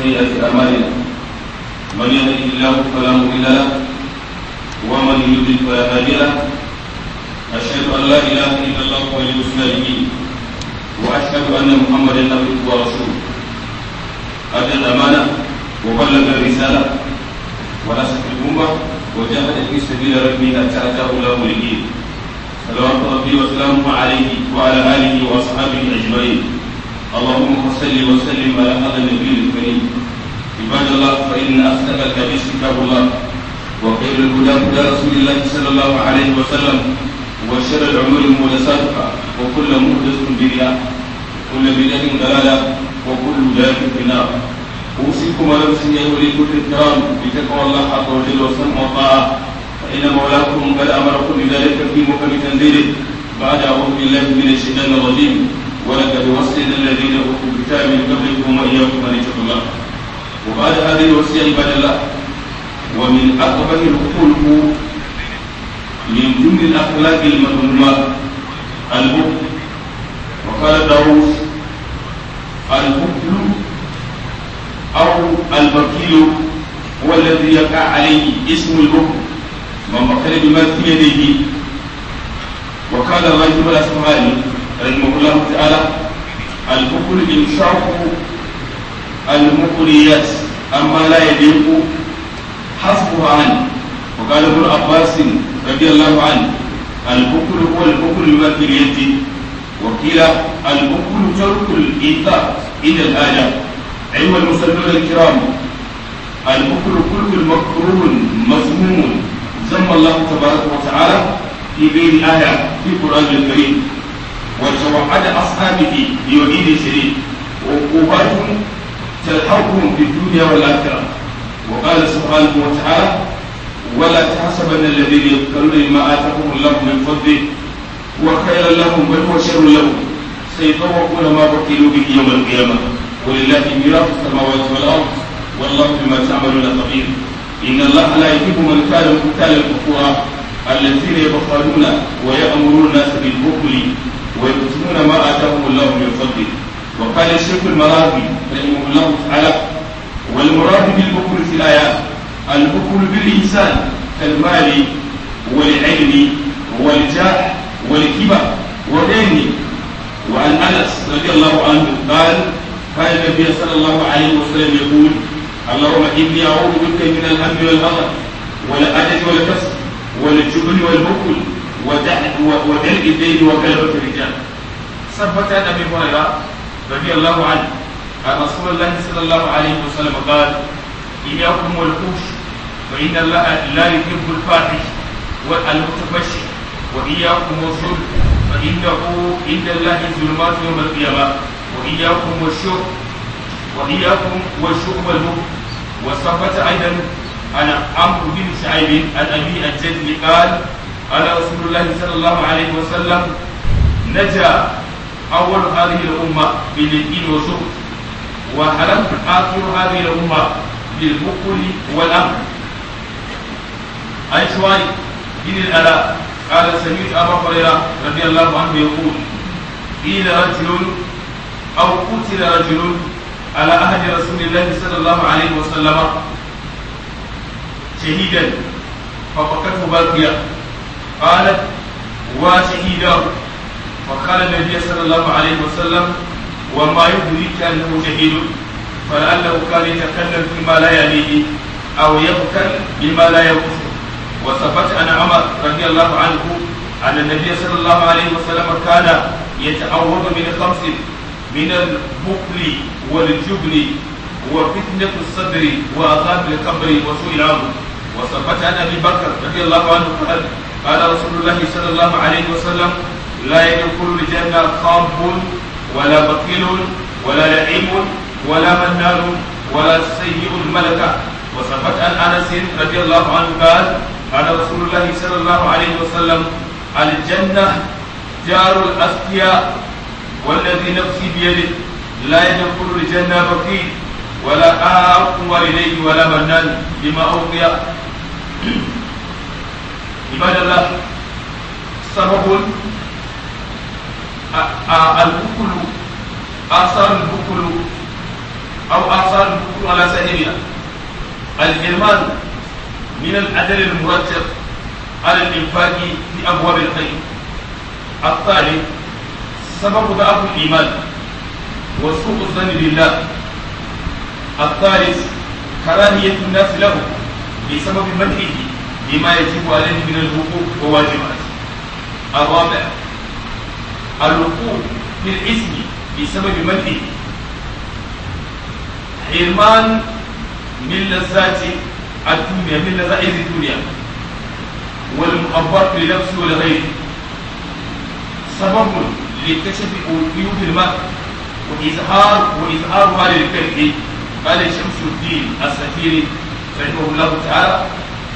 وسيئات أعمالنا من يهده الله فلا مضل له ومن يضلل فلا هادي له أشهد أن لا إله إلا الله ولي الصالحين وأشهد أن محمدا عبده ورسوله أدى الأمانة وبلغ الرسالة ونصح الأمة وجاهد في سبيل ربه حتى أتاه الله اليقين صلوات ربي وسلامه عليه وعلى آله وأصحابه أجمعين اللهم صل وسلم على هذا النبي الكريم عباد الله فإن أصدق الحديث كتاب الله وخير الهدى هدى رسول الله صلى الله عليه وسلم وشر الأمور محدثاتها وكل محدثة بدعة وكل بدعة ضلالة وكل ذلك في النار أوصيكم ونفسي أولي كل الكرام بتقوى الله عز وجل والسمع والطاعة فإن مولاكم قد أمركم بذلك في محكم تنزيله بعد أعوذ بالله من الشيطان الرجيم ولقد وصينا الذين أوتوا الكتاب من قبلكم وإياكم أن اتقوا الله وبعد هذه الوصية عباد الله ومن أقبح الخلق من ضمن الأخلاق المذمومة البخل وقال داوود البخل أو البخيل هو الذي يقع عليه اسم البخل من بخل بما في يديه وقال الراجب الأسمعاني رحمه الله تعالى البخل إنشاء المقريات أما لا يليق حسبها عنه وقال ابن عباس رضي الله عنه البخل هو البخل بما في اليد وقيل البخل ترك الإيثار إلى الآية أيها المسلمون الكرام البخل كل مكروه مذموم ذم الله تبارك وتعالى في غير آية في القرآن الكريم وتوعد أصحابه بوعيد شديد وعقوبات تلحقهم في الدنيا والآخرة وقال سبحانه وتعالى ولا تحسبن الذين يبخلون بما آتاهم الله من فضله هو خيرا لهم بل هو شر لهم سيطوقون ما بخلوا به يوم القيامة ولله ميراث السماوات والأرض والله بما تعملون خبير إن الله لا يحب من كان مختالا كفورا الذين يبخلون ويأمرون الناس بالبخل ويكتمون ما آتاهم الله من فضله وقال الشيخ المراغي رحمه الله تعالى والمراد بالبخل في الآيات البخل بالإنسان كالمال والعلم والجاه والكبر وغيره وعن أنس رضي الله عنه قال كان النبي صلى الله عليه وسلم يقول اللهم إني أعوذ بك من الهم والغضب والعجز والكسل والجبن والبخل ودلع الدين وغلبة الرجال ثبت عن أبي هريرة رضي الله عنه عن رسول الله صلى الله عليه وسلم قال إياكم والفوش فإن الله لا يحب الفاحش والمتفشي وإياكم والظلم فإنه عند الله الظلمات يوم القيامة وإياكم والشرب وإياكم والشرب والبخل وثبت أيضا عن عمرو بن شعيب عن أبي الجد قال قال رسول الله صلى الله عليه وسلم نجا أول هذه الأمة باليقين والشرب وهلك آخر هذه الأمة بالبخل والأمر عن شوارب بن الألاء قال سمعت أبا هريرة رضي الله عنه يقول قيل رجل أو قتل رجل على عهد رسول الله صلى الله عليه وسلم شهيدا ففقته باقية قالت وشهيدا فقال النبي صلى الله عليه وسلم وما يدريك أنه شهيد فلعله كان يتكلم فيما لا يليه أو يبكر بما لا يبكر وثبت عن عمر رضي الله عنه أن النبي صلى الله عليه وسلم كان يتعوذ من خمس من البخل والجبن وفتنة الصدر وعذاب القبر وسوء العمر وثبت عن أبي بكر رضي الله عنه قال قال رسول الله صلى الله عليه وسلم لا يدخل الجنة خاب ولا بخيل ولا لعيم ولا منان ولا سيء الملكة وثبت عن أنس رضي الله عنه قال قال رسول الله صلى الله عليه وسلم الجنة جار الأذكياء والذي نفسي بيده لا يدخل الجنة بخيل ولا آق والديه ولا منان بما أوقي عباد الله سبب البخل آثار البخل أو آثار الكفر على سائرها الحرمان من الأجر المرتب على الإنفاق في أبواب الخير الثالث سبب ضعف الإيمان وسوء الظن بالله الثالث كراهية الناس له بسبب منعه بما يجب عليه من الحقوق وواجبات الرابع الوقوع في الاسم بسبب منعه حرمان من لذات الدنيا من لذائذ الدنيا والمحبات لنفسه ولغيره سبب لكشف عيوب المرء وإظهار وإظهارها للكره قال شمس الدين السفيري رحمه الله تعالى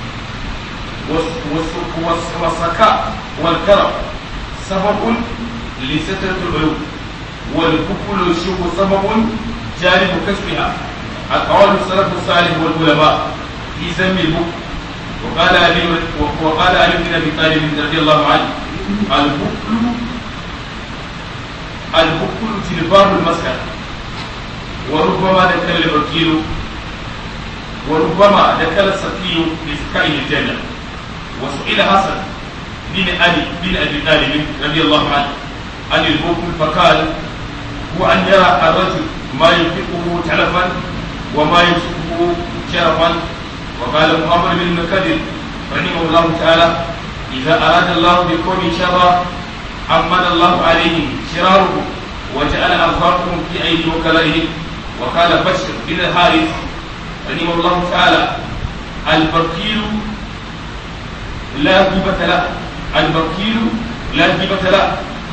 والسكاء والكرم سبب لسترة العيوب والكفل والشوك سبب جانب كشفها أقوال السلف الصالح والعلماء في ذم البكر وقال علي وقال علي بن ابي طالب رضي الله عنه البكر البكر تلباب المسكن وربما دخل الوكيل وربما دخل السقي لسكائه الجنه وسئل حسن بن علي بن ابي طالب رضي الله عنه عن البكر فقال هو ان يرى الرجل ما ينفقه تلفا وما يمسكه شرفا وقال محمد بن المكدر رحمه الله تعالى إذا أراد الله بقوم شرا أمن الله عليهم شرارهم وجعل أرزاقهم في أيدي وكلائهم وقال بشر بن الحارث رحمه الله تعالى البكيل لا هبة له البكيل لا هبة له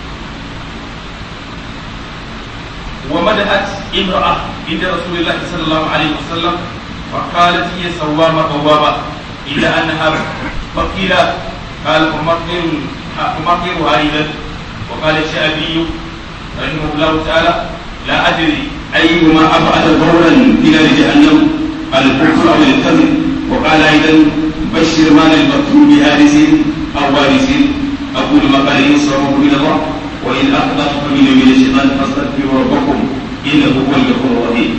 ومدحت امرأة عند رسول الله صلى الله عليه وسلم فقالت هي صوامة قوامة إلا أنها بقيلة قال أمطر أيضا وقال الشعبي رحمه الله تعالى لا أدري أيهما أبعد ضررا في نار جهنم الكفر أو الكذب وقال أيضا بشر ما للمكتوب بهارس أو وارث أقول ما قال إن صرفه إلى الله وإن أخطأت فمن من الشيطان فاستغفروا ربكم إنه هو الغفور الرحيم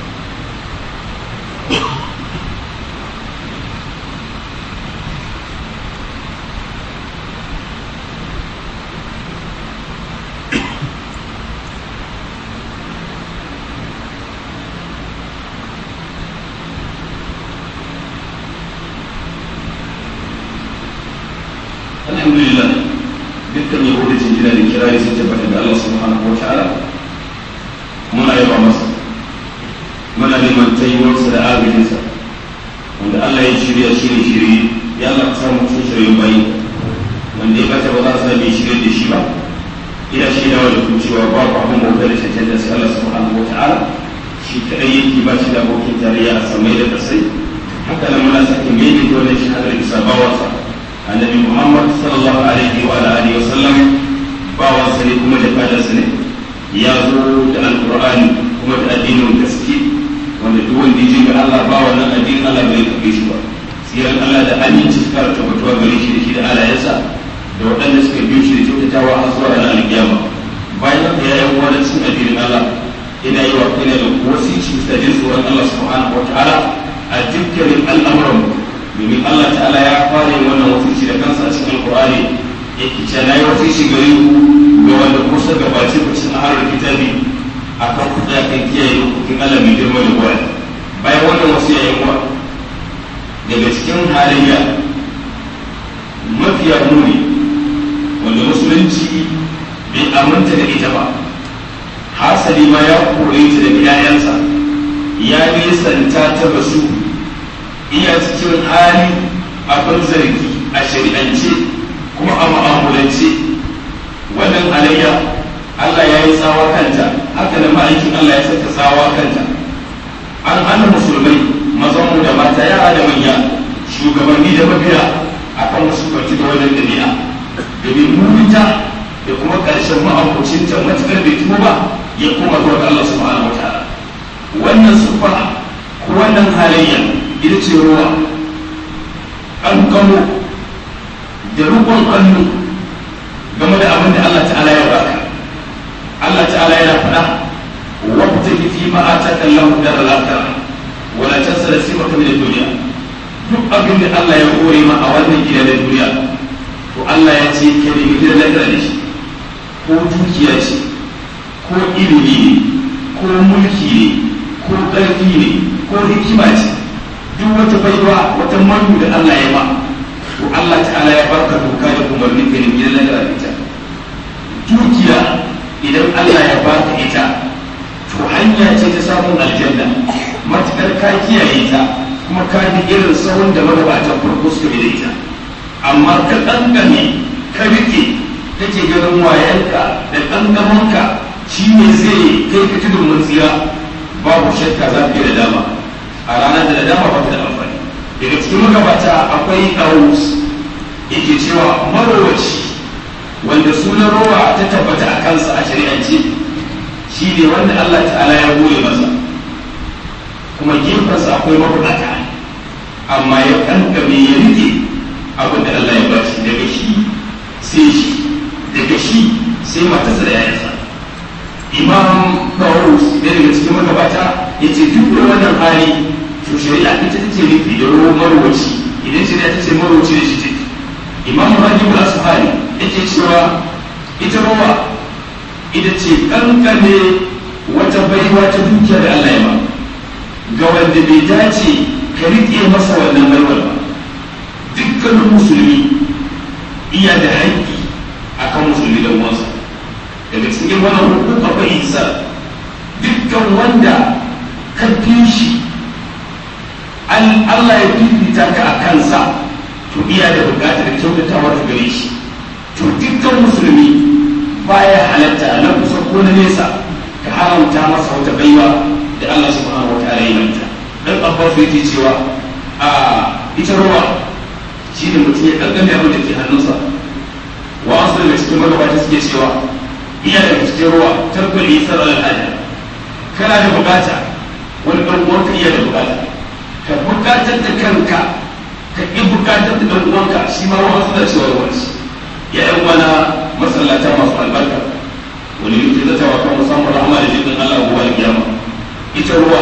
alhamdulillah dukkan yabo da jinjina da kirari sun tabbata da Allah subhanahu wa ta'ala muna yaba masa muna neman taiwarsa da agajinsa wanda Allah ya shirya shi ne shirye ya Allah ka samu cikin shirye bayi wanda ya bata ba za a sami shirye da shi ba ina shaidawa da ku cewa babu abin bauta da cancanta sai Allah subhanahu wa ta'ala shi kadai yake ba shi da abokin tarayya a samai da kasai haka nan muna sake mai da wannan shahadar isa bawansa annabi muhammad sallallahu alaihi wa alihi wa sallam bawansa ne kuma da fadarsa ne ya zo da alqur'ani kuma da addinin gaske wanda duk wanda ya ga Allah ba wannan addinin Allah bai kafe shi ba siran Allah da aminci su kara tabbatuwa gare shi da shi da alayansa da waɗanda suka biyo shi da kyautatawa har zuwa ranar alkiyama bayan haka ya yi wani cin addinin Allah ina yi wa kaina da wasici da jin tsoron Allah subhanahu wa ta'ala a dukkanin al'amuran domin Allah ta'ala ya fara yin wannan wasici da kansa a cikin Qur'ani yake ce na yi wasici gare ku ga wanda kusa gabace ku cikin ahalar kitabi akan ku da kan kiyaye dokokin Allah mai girma da gwada bayan wannan wasu yayin wa daga cikin halayya mafiya muni wanda musulunci bai aminta da ita ba hasali ma ya kore ta daga 'ya'yansa ya nisanta ta basu iya cikin hali abin zargi a shari'ance kuma a ma'amulance wannan halayya Allah ya yi tsawa kanta haka da ma'aikin Allah ya saka tsawa kanta an hana musulmai mazanmu da mata yara da manya shugabanni da mabiya akan wasu kwanci da wannan dabi'a domin mutunta da kuma ƙarshen ma'abocinta matuƙar bai tuba ba ya kuma zuwa ga Allah subhanahu wa ta'ala wannan sufa ko wannan halayya ita ce ruwa an kamo da rukun hannu game da abin da Allah ta'ala ya baka Allah ta'ala yana faɗa wabta fi ma ataka Allahu dar al-akhirah wala tansa nasibaka min ad-dunya duk abin da Allah ya kore ma a wannan gida na duniya to Allah ya ce ka nemi gidan lahira da shi ko dukiya ce ko ilimi ne ko mulki ne ko ƙarfi ne ko hikima ce duk wata baiwa wata manu da Allah ya ma to Allah ta'ala ya barka doka da umarni ka nemi gidan lahira da ita dukiya idan Allah ya baka ita to hanya ce ta samun aljanna matukar ka kiyaye ta kuma ka bi irin sahun da magabatan farko suka bi da ita amma ka kankame ka rike kake ganin wayanka da kankamanka shi ne zai kai ka tudun mun tsira babu shakka za ka yi da dama a ranar da dama ba ta da amfani daga cikin magabata akwai aus yake cewa marowaci wanda sunan rowa ta tabbata a kansa a shari'ance shi ne wanda Allah ta'ala ya goye masa kuma gefensa akwai mabukata amma ya kankame ya rike abin da Allah ya bashi daga shi sai shi daga shi sai matarsa da yayansa imam Dawud da daga cikin magabata ya ce duk da wannan hali to shari'a ita ta ce nufi da ruwan marwaci idan shari'a ta ce marwaci da shi ce imam Rajib al-Asfari yake cewa ita ruwa ita ce kankane wata baiwa ta dukiya da Allah ya ba ga wanda bai dace ka riƙe masa wannan baiwar ba dukkanin musulmi iya da haƙƙi akan musulmi da uwansa daga cikin wannan hukuk akwai isa dukkan wanda ka fi shi Allah ya fifita ka a kansa to iya da buƙatar kyautatawa ta gare shi to dukkan musulmi baya halatta na kusa ko na nesa ka haramta masa wata baiwa da Allah subhanahu wa ta'ala ya manta dan abbas yake cewa a ita ruwa shi ne mutum ya kankame abin da ke hannunsa wa asu daga cikin magabata suke cewa iya daga cikin ruwa tarkul isar al'ada kana da bukata wani ɗan uwanka iya da bukata ka bukatar da kanka ka ƙi bukatar da ɗan uwanka shi ma wa asu da cewa ruwan shi ya yan wana masallata masu albarka wani yake zatawa kan musamman rahama da jikin Allah gobe alkiyama ita ruwa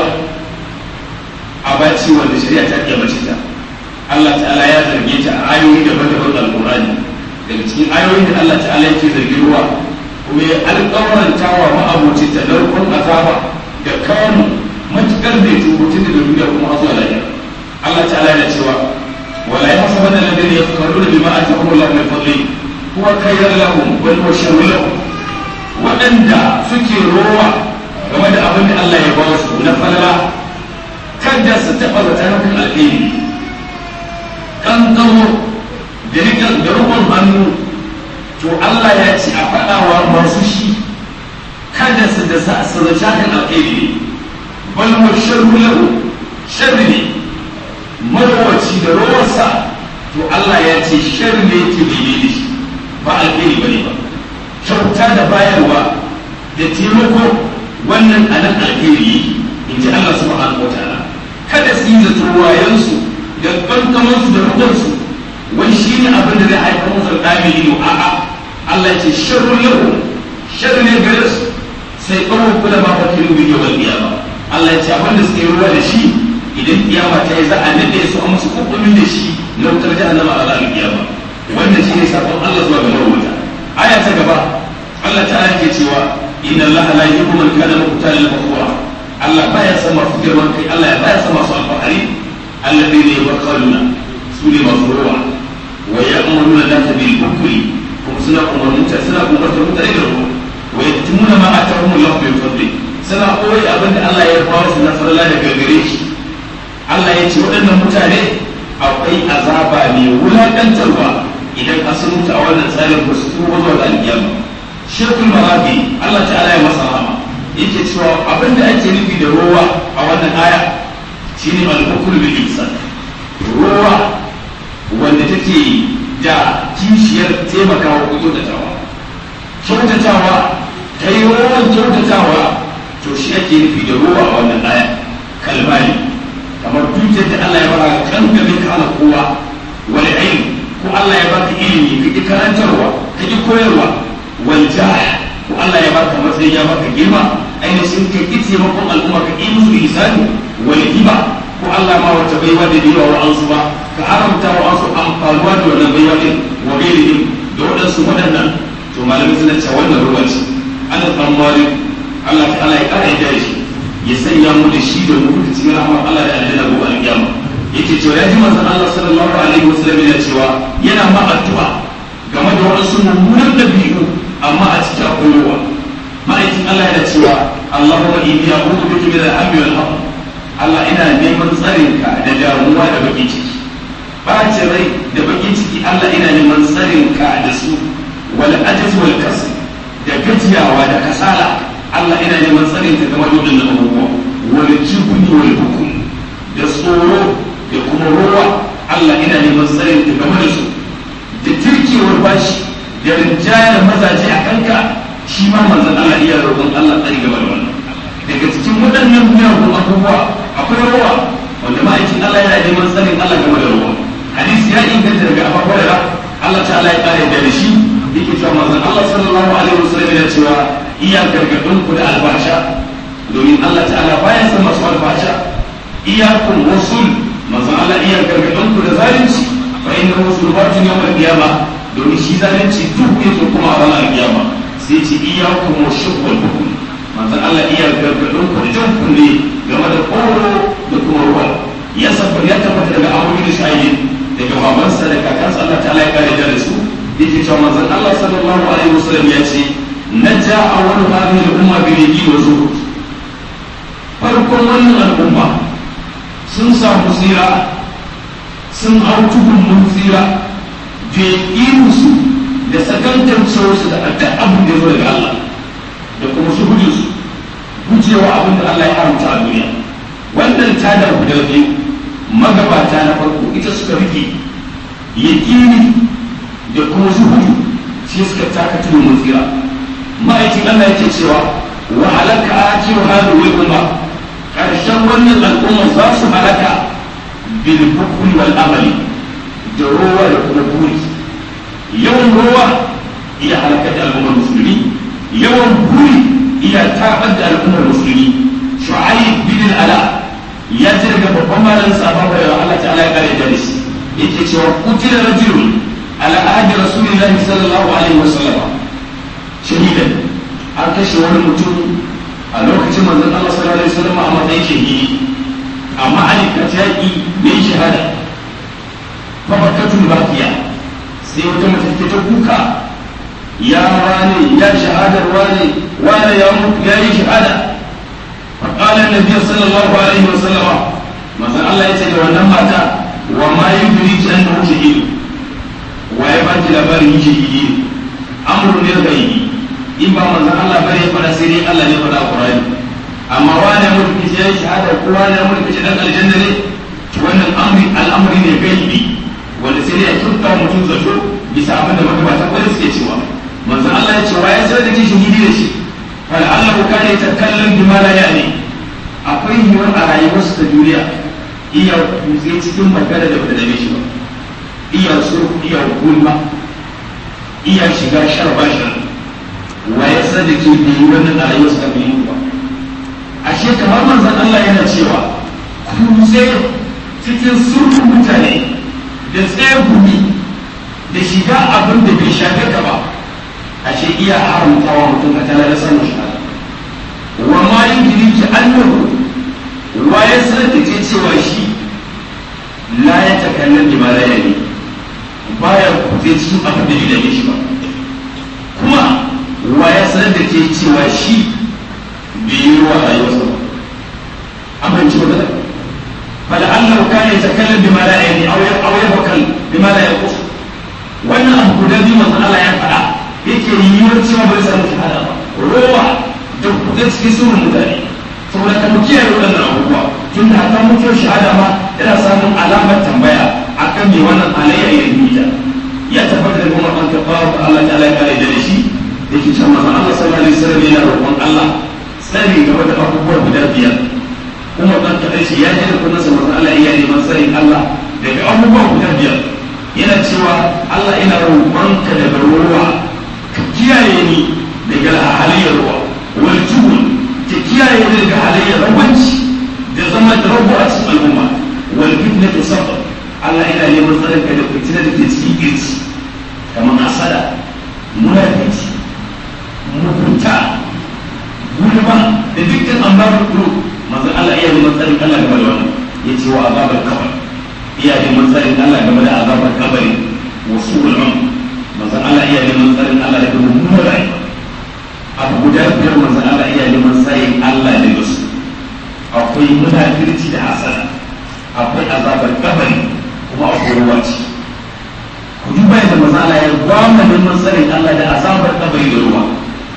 abaci wanda shari'a ta iya mace ta Allah ta'ala ya zarge ta a ayoyi daban-daban da alƙur'ani daga cikin ayoyin da Allah ta'ala yake zargin ruwa kuma ya alƙawaranta wa ma'abuci ta narkon azaba da kamu matuƙar da ya tubutun da duniya kuma zuwa lafiya Allah ta'ala yana cewa wala yahsabanna alladhina yaftaruna bima atahum Allah min fadli huwa khayran lahum bal huwa sharrun lahum waɗanda suke rowa game da abin da Allah ya ba su na falala kada su taɓa zata nufin alheri kankamo da rikin da rukun hannu to Allah ya ce a faɗawa masu shi kada su da sa su zata kan alheri ne bal mu sharru lahu sharri ne marwaci da rowarsa to Allah ya ce sharri ne ke bebe da shi ba alheri bane ba kyauta da bayarwa da taimako wannan anan alheri in ji Allah subhanahu wa ta'ala kada su yi zato wayansu da kankamansu da rukunsu wai shi ne abin da zai haifar musu da ɗami ido a'a Allah ya ce sharrun lahu sharri ne gare su sai ƙwarar kula ma fakirin bi yawal qiyama Allah ya ce abin da suke ruwa da shi idan kiyama ta yi za a nade su a musu kukumin da shi na wutar jahannama a ranar kiyama wannan shi ne sakon Allah zuwa ga marwata aya ta gaba Allah ta ke cewa inna Allah la yuhibbu man kana muqtalan fakhura Allah baya son masu girman kai Allah ya baya son masu alfahari alladhina yabkhaluna su ne masu ruwa wa ya'muruna nasa bil bukri kuma suna umarnin ta suna umartar mutane da ruwa wa yaktumuna ma atahum Allah min fadli suna koyi abin da Allah ya ba su na farla da gargare shi Allah ya ce waɗannan mutane akwai azaba mai wulaƙantarwa idan a sun mutu a wannan tsarin ba su tuba zuwa ga alƙiyama shekul marabi Allah ta'ala ya masa rahama yake cewa abin da ake nufi da ruwa a wannan aya shine al-hukm bil ihsan ruwa wanda take da kishiyar taimakawa ko kyautatawa kyautatawa ta yi ruwan kyautatawa to shi ake nufi da ruwa a wannan aya kalmani kamar dukiyar da Allah ya baka kan game ka hana kowa wani ilmi ko Allah ya baka ilimi ka ki karantarwa ka ki koyarwa wal jah ko Allah ya baka matsayi ya baka girma ainihin ka ki taimakon al'umma ka yi musu ihsani wal hiba ko Allah ma wata baiwa da biwa wa an su ba ka haramta wa an su amfanuwa da wannan baiwa din wa gairihim da waɗansu waɗannan to malamai suna cewa wannan ruwa ce ana tsammari Allah ta'ala ya ƙara ya shi ya sanya mu da shi da mu da cikin rahmar Allah da aljanna gobe alƙiyama yake cewa ya ji manzon Allah sallallahu alaihi wasallam yana cewa yana ma addu'a game da waɗansu mummunan dabi'u amma a cikin akwai ruwa ma'aikin Allah yana cewa Allahumma inni a'udhu bika min al-hammi wal hamd Allah ina neman tsarin ka da damuwa da bakin ciki bacin rai da bakin ciki Allah ina neman tsarin ka da su wal ajaz wal kasl da gajiyawa da kasala Allah ina neman tsarin ka game da wadannan abubuwa wal jibni wal hukum da tsoro da kuma ruwa Allah ina neman tsarin ka game da su da turkewar bashi da rinjayar mazaje a kanka shi ma manzon Allah iya roƙon Allah tsari game da wannan daga cikin waɗannan miyagun abubuwa akwai ruwa wanda ma'aikin Allah yana neman tsarin Allah game da ruwa hadisi ya inganta daga Abu Hurairah Allah ta'ala ya kare da shi yake cewa manzon Allah sallallahu alaihi wasallam yana cewa iya gargadin ku da albasha domin Allah ta'ala baya san masu albasha iyyakum wasul manzon Allah iya gargadin ku da zalunci fa innahu sulbatun yawmal qiyamah domin shi zalunci duk yake kuma a ranar kiyama sai ce iyyakum washubbal hukum manzon Allah iya gargadin ku da jan kunne game da koro da kuma ruwa ya sabar ya tabbata daga abu da shayi daga babansa da kakansa Allah ta'ala ya kare da su yake cewa manzon Allah sallallahu alaihi wasallam ya ce naja awwalu hadhihi al-umma bi nabiyyi wa zuhud farkon wannan al'umma sun samu tsira sun hau tuhun mun tsira da su da sakantancewarsu da duk abin da ya zo daga Allah da kuma shuhudinsu gujewa abin da Allah ya haramta a duniya wannan tadar guda biyu magabata na farko ita suka rike yaƙini da kuma zuhudu sai suka taka tudun mun tsira ma'aikin Allah yake cewa wa halaka akiru hadu wal umma karshen wannan al'umma za su halaka bil hukmi wal amali da ruwa da kuma buri yawan ruwa iya halaka da al'ummar musulmi yawan buri iya tabar da al'ummar musulmi shu'aib bin ala ya ce daga babban malamin sabon da Allah ta'ala ya kare da shi yake cewa kutila rajulun ala ahdi rasulillahi sallallahu alaihi wasallam shahidan an kashe wani mutum a lokacin manzon Allah sallallahu alaihi wasallam a matsayin shahidi amma Ali ka yaki ne shahada fa bakatul baqiya sai wata mace ta kuka ya wane ya shahadar wane wane ya mutu ya yi shahada فقال النبي صلى الله عليه وسلم مثلا الله يسأل ونما وما يدريك أنه شهيد ويبات لباره شهيد أمر للغيب إما مثلا الله بني فلا سيري الله يفعل القرآن أما وانا ملك شيء شهادة وانا ملك شيء الجنة وأن الأمر الأمر للغيب wanda sai ya turta mutum zato bisa abin da magabata wanda suke cewa manzo Allah ya ce wa ya sai da kishin hidi da shi فلعله كان يتكلم بما لا يعني akwai yiwuwar a rayuwarsu ta duniya iya kutse cikin magana da bata dame shi ba iya so iya gulma iya shiga shar bashar wa ya san da ke biyu wannan a rayuwarsu ta biyu ba ashe kamar manzon Allah yana cewa kutse cikin surfin mutane da tsaye gumi da shiga abin da bai shafe ka ba ashe iya haramtawa mutum ka tana da sanin shahada wa ma yudriki annahu wa ya sanar da ke cewa shi la ya takallan da ba la yani baya kuje cikin abin da bai dame shi ba kuma wa ya sanar da ke cewa shi bai yi ruwa a rayuwarsa ba amince magana فلعله كان يتكلم بما لا يعني او او يفكر بما لا يقص wannan abu guda biyu manzon Allah ya faɗa yake yiwuwar cewa bai samu shahada ba rowa da kuɗe cikin surun mutane saboda ka mu kiyaye waɗannan abubuwa tun da hakan mutuwar shahada ma yana samun alamar tambaya akan me wannan alayya ya yi ya tabbata da kuma an taɓa wa Allah ta Allah ya kare da shi da ke can manzon Allah sallallahu alaihi wasallam yana roƙon Allah sani game da abubuwa guda biyar kuma ɗan kaɗai shi ya je da kullum sa manzon Allah iya neman sanin Allah daga abubuwa guda biyar yana cewa Allah ina roƙonka daga ruwa ka kiyaye ni daga halayyar ruwa wal juhul ta kiyaye daga halayyar rawanci da zama da rabu a cikin al'umma wal fitna ta sabba Allah yana neman tsarin ka da fitina da ke cikin girci kamar asada munafici mugunta gulma da dukkan ambarar kuro manzon Allah iya neman tsarin Allah game da wannan ya ce wa azabar kabar iya neman tsarin Allah game da azabar kabari wasu ulum manzon Allah iya neman tsarin Allah daga mummunar rayuwa abu guda biyar manzon Allah iya neman tsarin Allah daga su akwai munafirci da hasada akwai azabar kabari kuma akwai ruwanci ku duba yadda manzon Allah ya gwamna neman tsarin Allah da azabar kabari da ruwa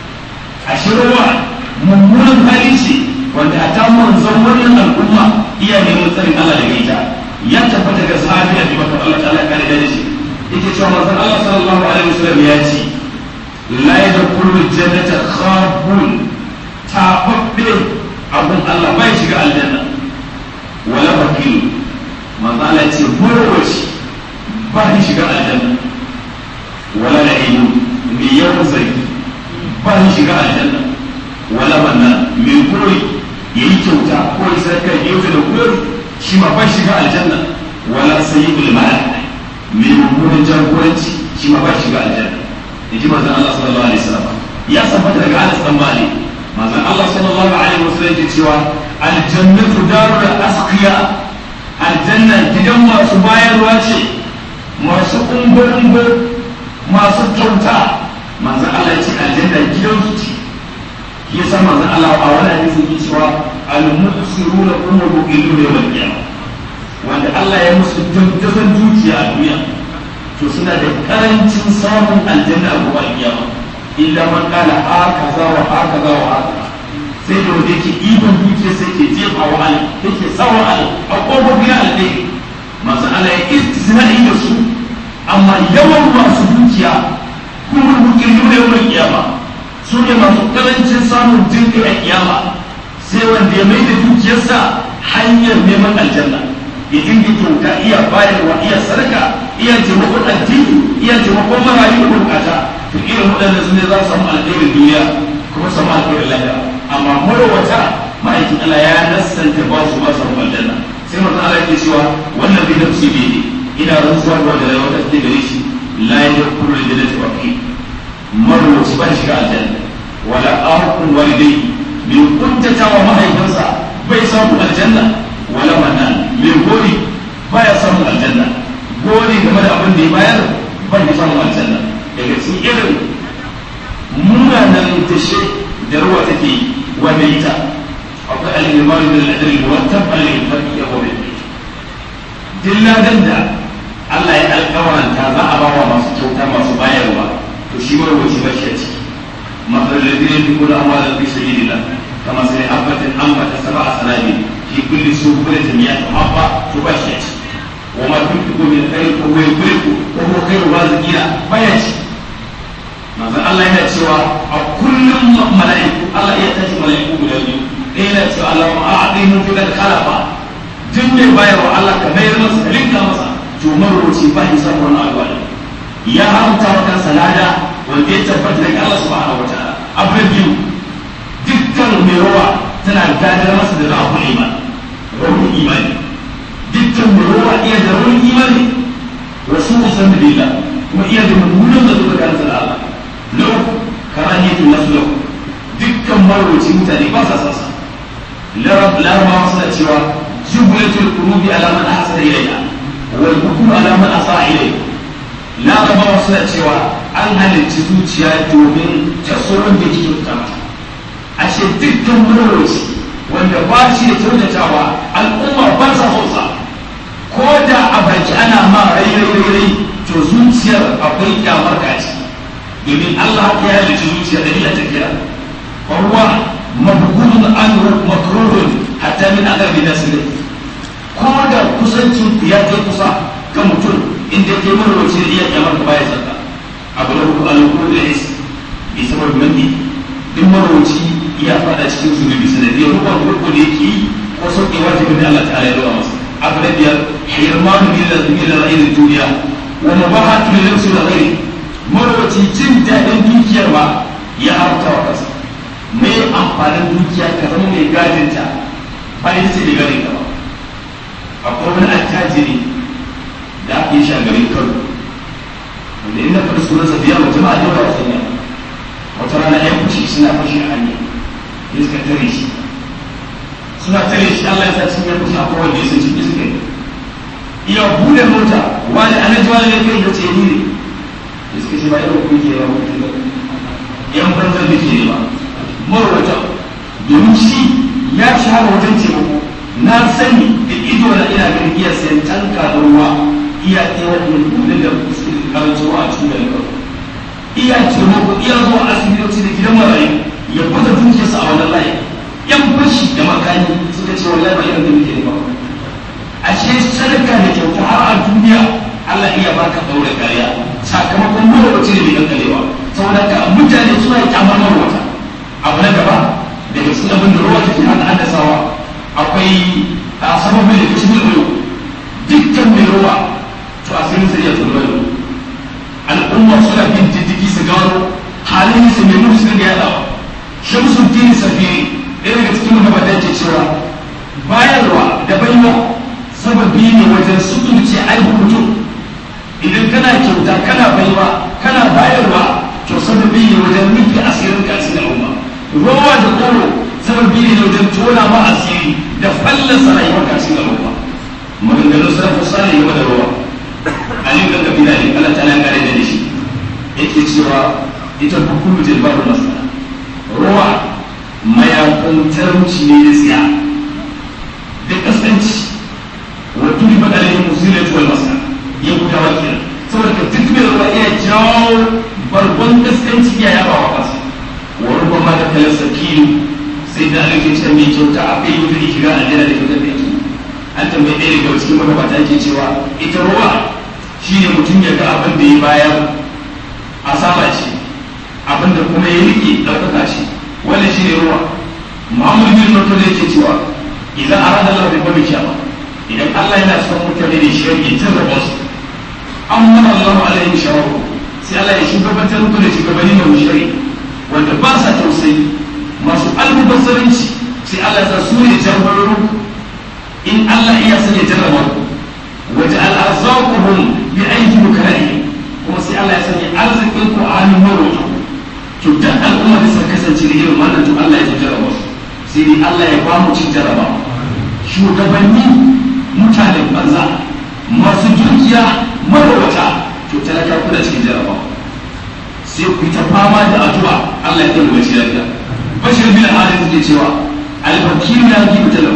a shirwa mummunan hali ce wanda a ta manzon wannan al'umma iya neman tsarin Allah daga ita ya tabbata ga sahabi a jibaka Allah ta'ala kare da shi yake cewa manzon Allah sallallahu alaihi wasallam ya ce la yadkhulu jannata khabun tababbe abun Allah bai shiga aljanna wala bakil manzon Allah ya ce murwaci ba ni shiga aljanna wala la'ilu mai yawan zargi ba ni shiga aljanna wala manna mai koyi ya yi kyauta ko ya sarkar yau da koyi shi ma ba shiga aljanna wala sayyidul mal mai mummunan jagoranci shi ma ba shiga aljanna yaji manzon Allah sallallahu alaihi wasallam ya tabbata daga Anas dan Malik manzon Allah sallallahu alaihi wasallam ya cewa aljannatu darul asqiya aljanna gidan masu bayarwa ce masu umbo masu kyauta manzon Allah ya ce aljanna gidan su ce ya san manzon Allah a wani hadisi yake cewa al-mu'siruna umru illu yawm al-qiyamah wanda Allah ya musu dukkan dukiya a duniya to suna da karancin samun aljanna a gobe kiyama illa man qala hakaza wa hakaza wa hakaza sai da wanda yake ibon dukiya sai ke jefa wa Allah yake sawa Allah a kofofi na alheri manzo Allah ya istisna'i da su amma yawan masu dukiya kuma illu yawm al-qiyamah su ne masu karancin samun jinkai a kiyama sai wanda ya mai da dukiyarsa hanyar neman aljanna ya dinga kyauta iya bayarwa iya sadaka iya taimakon addini iya taimakon marayu da bukata to irin waɗanda su ne za su samu alkhairin duniya kuma samu alkhairin lahira amma marwata ma'aikin Allah ya nassanta ba su ba su samu aljanna sai mutum Allah ke cewa wannan bai nafsi bai ne ina rantsuwa da wanda rayuwa ta gare shi la yadkhulu al-jannata waqi marwaci ba shiga aljanna wala aqul walidai bai kuntata wa mahaifinsa bai samu aljanna wala manan mai gori baya samun aljanna gori game da abin da ya bayar bai samun aljanna daga cikin irin munanan tashe da ruwa take wanda ita akwai al-imam da al-adl murattab al-infaq ya gobe dilladan da Allah ya alƙawaranta za a bawa masu kyauta masu bayarwa to shi marwaci ba shi a ciki مثل الذين ينفقون اموالا في سبيل الله كمثل حبة انبت سبع سنابل في كل سنبلة مئة حبة تبشر وما تنفقوا من خير فهو يدركه وهو خير الرازقين فيأتي manzon Allah yana cewa a kullum mala'iku Allah ya tashi mala'iku guda biyu ɗaya yana cewa Allah ma a'adai mun fi da kalafa duk mai bayarwa Allah ka bayar masa ka linka masa to maroci ba ya samu wannan alwala ya haramta wa kansa lada wanda ya tabbata daga Allah subhanahu wa ta'ala abu na biyu dukkan mai rawa tana gadar masa da ra'ul iman rawun imani dukkan mai rawa iya da rawun imani wasu usan billah kuma iya da mummunan da zuwa kansa da Allah na uku karaniyatul nasu lahu dukkan marwaci mutane ba sa sasa larabawa suna cewa jubulatul qulubi ala man ahsana ilayha wal hukmu ala man asa ilayha larabawa suna cewa an halicci zuciya domin ta tsoron da ke kyauta mata ashe dukkan marwaci wanda ba shi da kyautatawa al'umma ba sa hausa ko da a baki ana ma rai rai to zuciyar akwai kyamar gaci domin Allah ya halicci zuciya da ila tafiya fa huwa mabghudun an makrurun hatta min aqrabi nas ko da kusancin ya kai kusa ga mutum inda ke marwaci da iya kyamar ka baya sarka abu da hukum al-hukum da is bi sabab mandi duk marwaci ya fada cikin zunubi sanadiyar rukun rukun da yake yi ko sauke wajibin da Allah ta'ala ya dawa masa abu da biyar hirmanu min ra'ayin duniya wa mubahatu lil nafsi wa ghairi marwaci jin daɗin dukiyar ma ya haramta wa kansa mai amfanin dukiya ka zama mai gadinta ba ita ce mai gadin ka ba akwai wani attajiri da aka yi shi a garin kano wanda inda faɗi sunansa biya wa jama'a da yawa sanya wata rana ya fushi suna fashi a hanya ya suka tare shi suna tare shi Allah ya sa cikin ya fushi a kowanne ya sun ciki suka yi iya bude mota wani ana ji wani ne kai ya ce ni ne ya suka ce ba yau kun ke ba mutum ba yan banzar da ke ba marwata domin shi ya shahara wajen taimako na sani da ido na ina ganin iya sayan tanka da ruwa iya ɗaya wani kudin da suke karanci a cikin garin kano iya taimako iya zuwa asibitoci da gidan marayu ya bata dukiyarsa a wannan layi yan fashi da makani suka ce wallahi ba irin da muke ba ashe sadaka da kyauta har a duniya Allah iya baka daure kariya sakamakon marwaci da bai kankalewa saboda ka mutane suna kyamar marwata abu na gaba daga cikin abin da ruwa take hana haddasawa akwai a sababin da kashi mai dukkan mai ruwa to a sai sai ya tsoro al'umma suna bin diddigi su gano halin su mai mutu sun ga yadawa shamsu dini safiri ɗaya daga cikin magabatan ke cewa bayarwa da baiwa sababi ne wajen sutunce aibun mutum idan kana kyauta kana baiwa kana bayarwa to sababi ne wajen nufi asirin kasin al'umma rowa da koro sababi ne wajen tona ma asiri da fallasa rayuwar kasin al'umma maganganun sarrafa sani game da rowa alim dan kabila ne Allah ta nan kare da shi yake cewa ita hukumu jilbaru masana rowa mayakun tarumci ne da tsiya da kasance wato ni faɗa ne musulun wal masana ya guda wakil saboda ka duk mai ruwa iya jawo bargon kaskanci ya yaba wa kasa wa ruba ma da kalar sakilu sai da ake ce mai kyauta a bai mutu shiga aljanna da kyautar da yake an tambayi ɗaya daga cikin magabata yake cewa ita ruwa shine mutum ya ga abin da ya bayar asaba ce abin da kuma ya rike ɗaukaka ce wannan shine ruwa muhammad bin mutum yake cewa idan arada Allah bai bari kiyama idan Allah yana son mutane da shi ya tarraba su an mana Allah alaihi shawaru sai Allah ya shugabantar muku da shugabanni mai mushari wanda ba sa tausayi masu almubazzaranci sai Allah ya su ne jarbararru in Allah iya son ya jarraba ku waje al'arzaquhum bi aiki bukai kuma sai Allah ya sanya arzikin ku a hannun marwato to duk al'umma da suka kasance da irin wannan to Allah ya jarraba su sai dai Allah ya ba mu cin jarraba shugabanni mutanen banza masu dukiya marwata to talaka kuna cikin jarraba sai ku yi ta fama da addu'a Allah ya tabbata shi lafiya bashir bin harith ke cewa al-fakir ya gi mutalam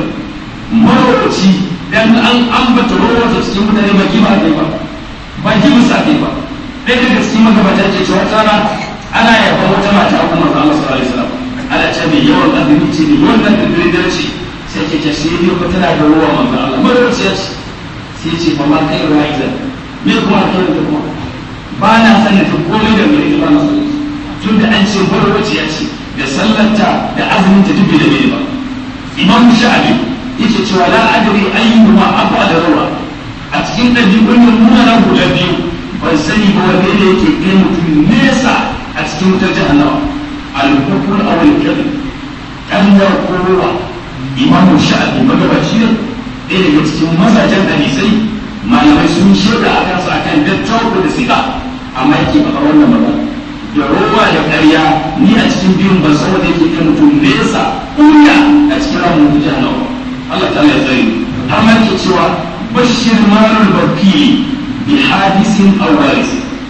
marwaci dan an ambata rawata cikin mutane ba ki ba kai ba ba ki musa kai ba dai daga cikin magabata ke cewa tsara ana yaba wata mata a kuma Allah sallallahu alaihi wasallam ana ce mai yawan azumi ce mai yawan nan da ce sai ke ce sai dai ko tana da ruwa manzo Allah marwaci ya ce sai ce fa ma kai ruwa idan me kuma kai da kuma ba na sanin ta komai da mai ba na sanin tun da an ce marwaci ya ce da sallarta da azumin ta duk da bai ba imam sha'abi yake cewa la adri ayyuhuma afa da rawa a cikin ɗabi'un nan muna guda biyu ban sani ba wanda ne yake kai mutum nesa a cikin wutar jahannama al-hukul aw al-kadhib ƙarya ko ruwa imamu sha'abi magabaci ne ɗaya daga cikin mazajen hadisai malamai sun shaida a kansa akan dattawa da siga amma yake faɗa wannan magana da ruwa da ƙarya ni a cikin biyun ban san wanda yake kai mutum nesa ƙunya a cikin ramin jahannama Allah ta ya tsari har ma ke cewa bashir marul bakili bi hadisin awaris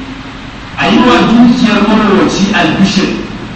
a yi wa dukiyar marowaci albishir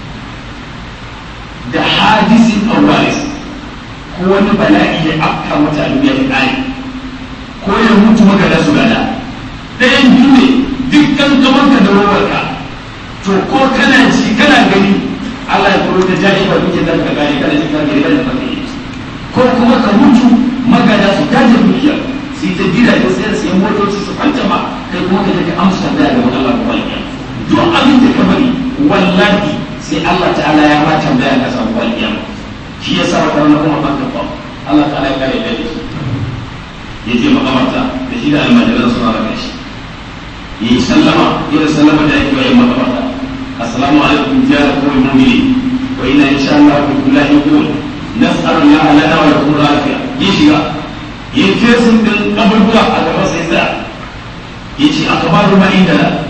da hadisin awaris ko wani bala'i ya afka mata a duniya ya ko ya mutu magana su gada ɗayan biyu ne dukkan kamanka da rowarka to ko kana ji kana gani Allah ya kuro da jari ba duke da ka gane kana ji ka gani kana fahimta ko kuma ka mutu magana su gaje dukiya su yi ta jira da sayar sayan motoci su kwanta ma kai kuma ka take amsa tambaya ga Allah ko waliya duk abin da ka bari wallahi sai Allah ta'ala ya ma tambaya ka samu waliya shi yasa wata wani kuma ban kafa Allah ta'ala ya kare da shi ya je makamarta da shi da almajiran suna da shi yi sallama irin sallama da yake yi makamarta assalamu alaikum ya kawai mu'mini wa inna insha Allah billahi yaqul nas'alu Allah lana wa lakum al-afiya yi shiga yi fesin din kaburbura a gaban sai da yace akabaru ma inda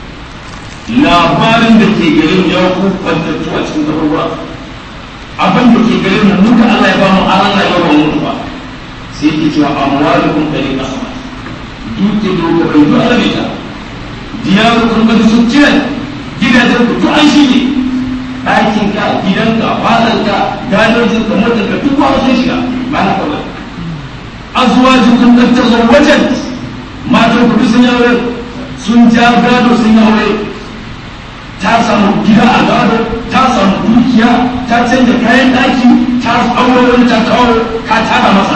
labarin da ke garin ya ku kwantattu a cikin kaburbura abin da ke garin mu muka Allah ya ba mu aran rayuwa ba mu ba sai yake cewa amwalukum kari kasama duke doka bai zuwa rabe ta diyarukum kadi sun kiran gidajen ku duk an shi ne ɗakin ka gidanka fadar ka gadojin ka motar ka duk wani sun shiga ba na kawai azwajukun kad tazawwajat matan ku duk sun yi aure sun ja gado sun yi aure ta samu gida a gado ta samu dukiya ta canja kayan ɗaki ta aure wani ta kawo ka tara masa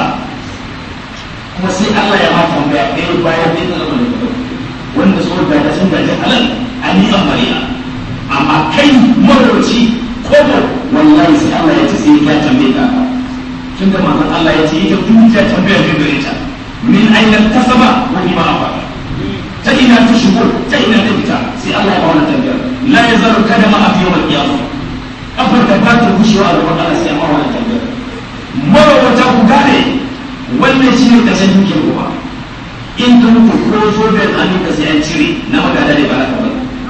kuma sai Allah ya mata tambaya ɗaya bayan ɗaya da zama da wanda so da da sun gaji halal a ni amariya amma kai marauci kobo wallahi sai Allah ya ce sai ya tambaye ka tun da manzon Allah ya ce ita dukiya tambaya ne gare ta min aina kasaba wa bima afa ta ina ta shigo ta ina ta fita sai Allah ya ba wannan tambayar la yazaru kadama a yawm al-qiyamah kafar da ba ta gushewa a gaban Allah sai ya ba wannan tambayar marawata ku gane wannan shi ne ƙarshen dukiyar ruwa in ka mutu ko so da hannun ka sai an cire na magana ne ba na kamar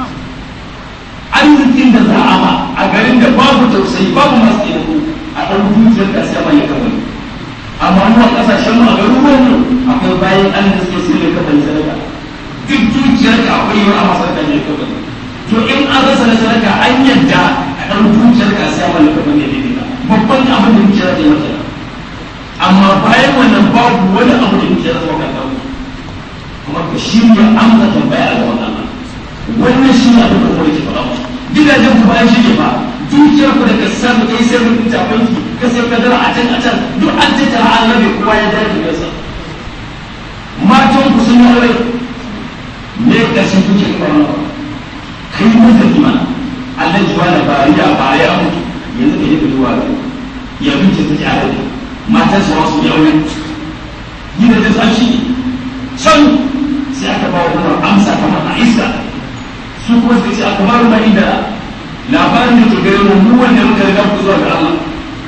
arzikin da za a ma a garin da babu tausayi babu masu taimako a ɗan dukiyar ka sai mai kamar amma mu a ƙasashen mu a garuruwan mu akwai bayan an da suke sai mai kamar sadaka duk dukiyar ka akwai yawa a masar da mai kamar to in an rasa na sadaka an yadda a ɗan dukiyar ka sai mai kamar ne daidai babban abin da dukiyar ta yi mata amma bayan wannan babu wani abu da muke zama kan dawo kuma ka shirya amsa tambaya ga wannan wannan shi ne abin da kuma yake faɗa gidajen ku bayan shi ne ba dukiyar ku da ka samu kai sai mun fita banki ka sai ka dara a can a can duk an tattara an rabe kowa ya dace da sa matan ku sun yi aure me ƙarshen kuke kwanan ba kai mutum imana Allah ji wani bariya bariya mutu yanzu ka yi ka zuwa ya bince ta ji a rabe matan su wasu ya aure gina da tsashi can sai aka ba wa amsa kamar a iska su kuma sai ce aka ba wa inda labarin da ke gare mu wanda muka riga ku zuwa ga Allah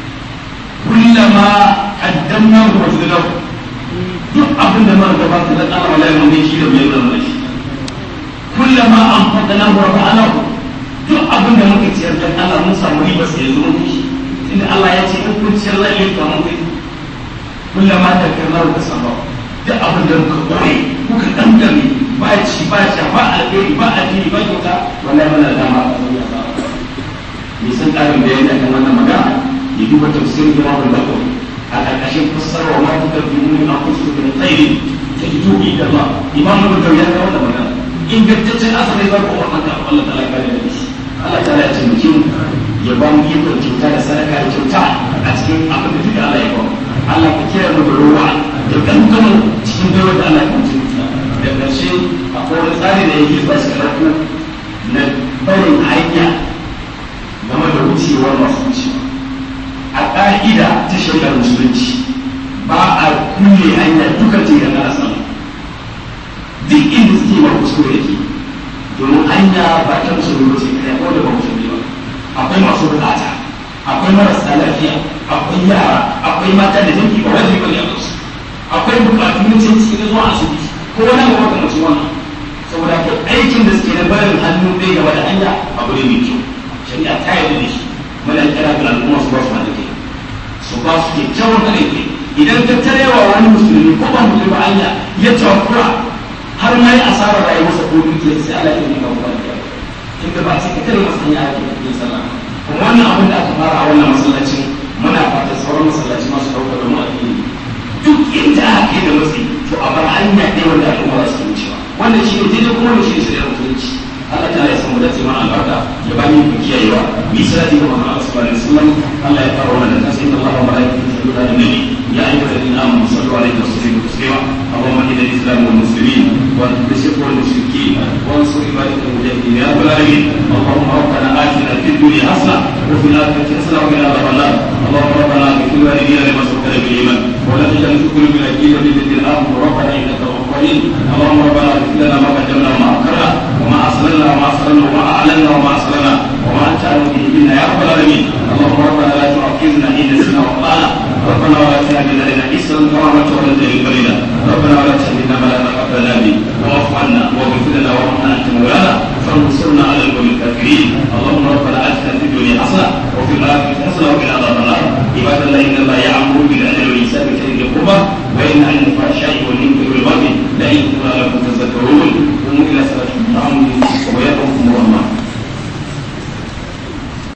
kullama qaddamna wa wajadna duk abin da muka gabata da Allah wallahi mun ne shi da bai da shi kullama anfaqna wa rafa'na duk abin da muka ciyar da Allah mun samu riba sai yanzu mun shi inda Allah ya ce in kun ciyar zai yi kamar kai kullama da kalmar ka sama duk abin da muka kore kuka dangane ba ci ba ci ba alheri ba addini ba kyauta wallahi muna da dama a duniya ba ni san karin bayani akan wannan magana ya duba tafsirin Imam Al-Bukhari a karkashin fassara wa ma tukaddimu min anfusikum min khairin tajidu inda Allah Imam Al-Bukhari ya kawo wannan magana ingantaccen asali ba ko wannan ka Allah ta'ala ya kare da shi Allah ta'ala ya taimake mu ya ba mu ikon kyauta da sadaka da kyauta a cikin abin da duka Allah ya ba mu Allah ka kira mu da ruwa da kankanu cikin dawar da Allah ya kunce da ƙarshe akwai wani tsari da yake ba shi karatu na barin hanya game da wucewar masu wucewa a ƙa'ida ta shari'ar musulunci ba a kulle hanya duka ce da ana samu duk inda suke ba kuskure yake domin hanya ba ta musulmi ba ce kai ko da ba musulmi ba akwai masu bukata akwai marasa lafiya akwai yara akwai mata da jinki ba wajibi bane a kansu akwai bukatu na cin cikin zuwa asibiti ko wani abu maka mace wannan saboda ka aikin da suke da barin hannu ɗaya gaba da hanya abu ne mai kyau shari'a ta yarda da shi muna kira ga al'umma su ba su hada kai su ba su kyakkyawan hada kai idan ka tarewa wani musulmi ko ba musulmi ba hanya ya takura har ma yi asarar rayuwarsa ko dukiyar sai Allah ya yi ga wani kin ga ba sai ka tare masa hanya ake yin sallah kuma wannan abin da aka fara a wannan masallacin muna fatan sauran masallaci masu ɗaukar da mu addini duk inda aka kai da matsi to a bar hanya ɗaya wanda al'umma za su wucewa wannan shi ne daidai kuma wannan shi ne shari'ar musulunci Allah ta ya samu dace mana albarka ya ba ni kiyayewa bi salati ga Muhammad sallallahu alaihi wasallam Allah ya fara wannan kansa inna Allah wa malaikatahu yusalluna ala nabi ya ayyuhalladhina amanu sallu alaihi wa sallimu taslima اللهم اهد الاسلام والمسلمين والشرك والمشركين وانصر عبادك المجاهدين يا رب العالمين اللهم ربنا اتنا في الدنيا حسنه وفي الاخره حسنه وقنا عذاب النار اللهم ربنا اغفر لوالدينا لما سبقنا بالايمان ولا تجعل في قلوبنا غيرا للذين امنوا ربنا انك رؤوف رحيم اللهم ربنا اغفر لنا ما قدمنا وما اخرنا وما اسررنا وما اسررنا وما اعلنا وما اسررنا وما انت اعلم به منا يا رب العالمين وانصرنا على القوم الكافرين اللهم ربنا اتنا في الدنيا حسنه وفي الاخره حسنه وقنا عذاب النار عباد الله ان الله يامر بالعدل والاحسان وإيتاء ذي القربى وينهى عن الفحشاء والمنكر والبغي يعظكم لعلكم تذكرون قوموا الى صلاتكم ويرحمكم